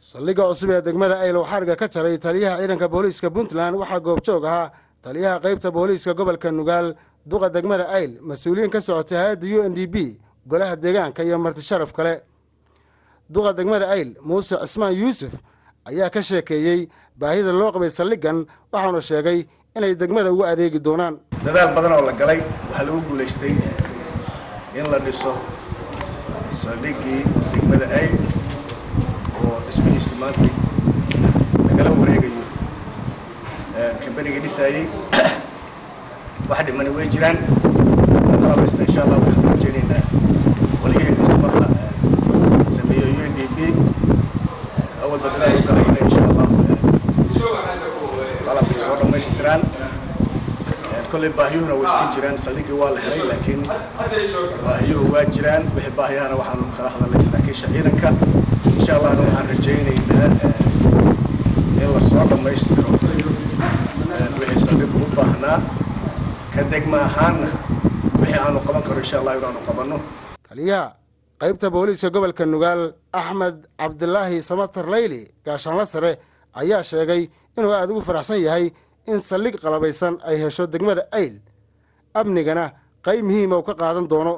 saldhigga cusub ee degmada aylow xariga ka jaray taliyaha ciidanka booliiska puntland waxaa goobjoog ahaa taliyaha qaybta booliiska gobolka nugaal duqa degmada ayl mas-uuliyiin ka socotay hay-adda u n d b golaha deegaanka iyo marti sharaf kale duqa degmada ayl muuse cismaan yuusuf ayaa ka sheekeeyey baahida loo qabay saldhiggan waxauna sheegay inay degmada ugu adeegi doonaan dadaal badan oo la galay waxaa lagu guulaystay in la dhiso saldhiggii degmada ayl oo dhismihiisa maanta lagala wareegayo kambanigii dhisaayey wax dhimani way jiraan qalabista insha allah waxaan ku rajeynaynaa waligii dhismaha sameeyo u n d b awalba dadaal u galayna insha allah qalabkay soo dhammaystiraan kolley baahiyuhuna way iska jiraan saldhiggii waa la helay laakiin baahiyuhu waa jiraan wixii baahiyahana waxaanu kala hadalnay saraakiisha ciidanka insha allahna waxaan rajaynaynaa in la soo dhammaystiro wixii saldhiggu u baahnaa ka degma ahaanna wixii aanu qaban karo insha allah inaanu qabanno taliyaha qaybta booliiska gobolka nugaal axmed cabdilaahi samatar leyli gaashaanla sare ayaa sheegay inuu aada ugu faraxsan yahay in saldhig qalabaysan ay hesho degmada ayl amnigana qayb muhiima uu ka qaadan doono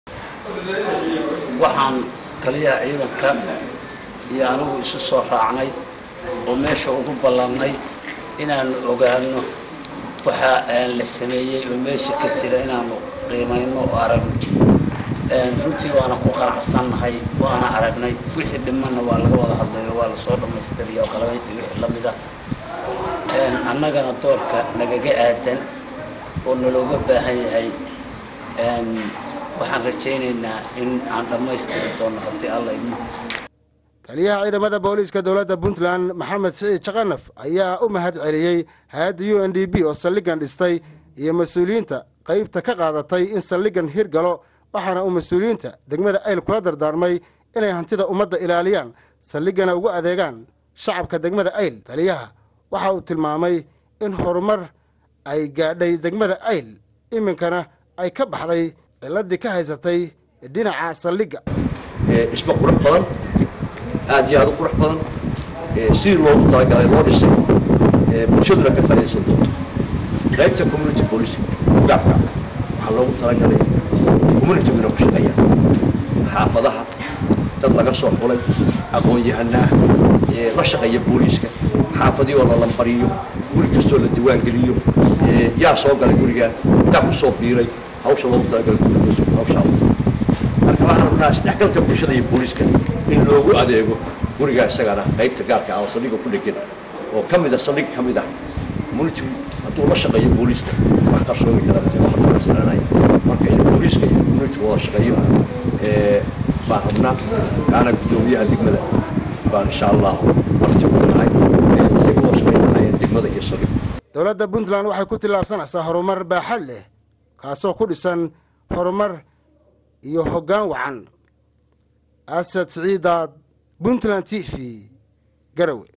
waxaan taliyaha ciidanka iyo anigu isu soo raacnay oo meesha ugu ballannay inaannu ogaano waxa la sameeyey oo meesha ka jira inaannu qiimayno oo aragno runtii waana ku qanacsannahay waana aragnay wixii dhimanna waa laga wada hadlayo waa lasoo dhammaystiriya oo qalabayntii wixii la mid ah annagana doorka nagaga aadan oo nalooga baahan yahay waxaan rajaynaynaa in aan dhammaystiri doonno haddii alla idmo taliyaha ciidamada booliiska dowladda puntland maxamed siciid jaqanaf ayaa u mahad celiyey hay-adda u n d b oo saldhiggan dhistay iyo mas-uuliyiinta qaybta ka qaadatay in saldhiggan hirgalo waxaana uu mas-uuliyiinta degmada ayl kula dardaarmay inay hantida ummadda ilaaliyaan saldhiggana ugu adeegaan shacabka degmada ayl taliyaha waxa uu tilmaamay in horumar ay gaadhay degmada ayl iminkana ay ka baxday ciladii ka haysatay dhinaca saldhigga dhismo qurux badan aada iyo aada u qurux badan sidii loogu talagalay loo dhisay bulshaduna ka faaidaysan doonto qaybta community police gaabka waxaa loogu talagalay communityguna ku shaqeeya xaafadaha dad laga soo xulay aqoon-yahanaa la shaqeeya booliiska xaafadii oo la lambariyo guri kastoo la diwaangeliyo yaa soo galay gurigaa yaa ku soo biiray hawsha loogu talagalay hawshaa marka waxaan rabnaa isdhexgalka bulshada iyo booliiska in loogu adeego gurigaa isagana qaybta gaarka ah oo saldhigga ku dhegan oo ka mid a saldhig ka mid ah community hadduu la shaqeeyo booliiska wax qarsoomi kara masalanay marka in booliiska iyo community wada shaqeeyo baan rabnaa kaana guddoomiyaha degmada baan insha allah waqti ugu nahay say wada shaqeyn lahaayeen degmada iyo saldhig dowladda puntland waxay ku tillaabsanaysaa horumar baaxad leh kaasoo ku dhisan horumar iyo hoggaan wacan asad siciidaad puntland t v garowe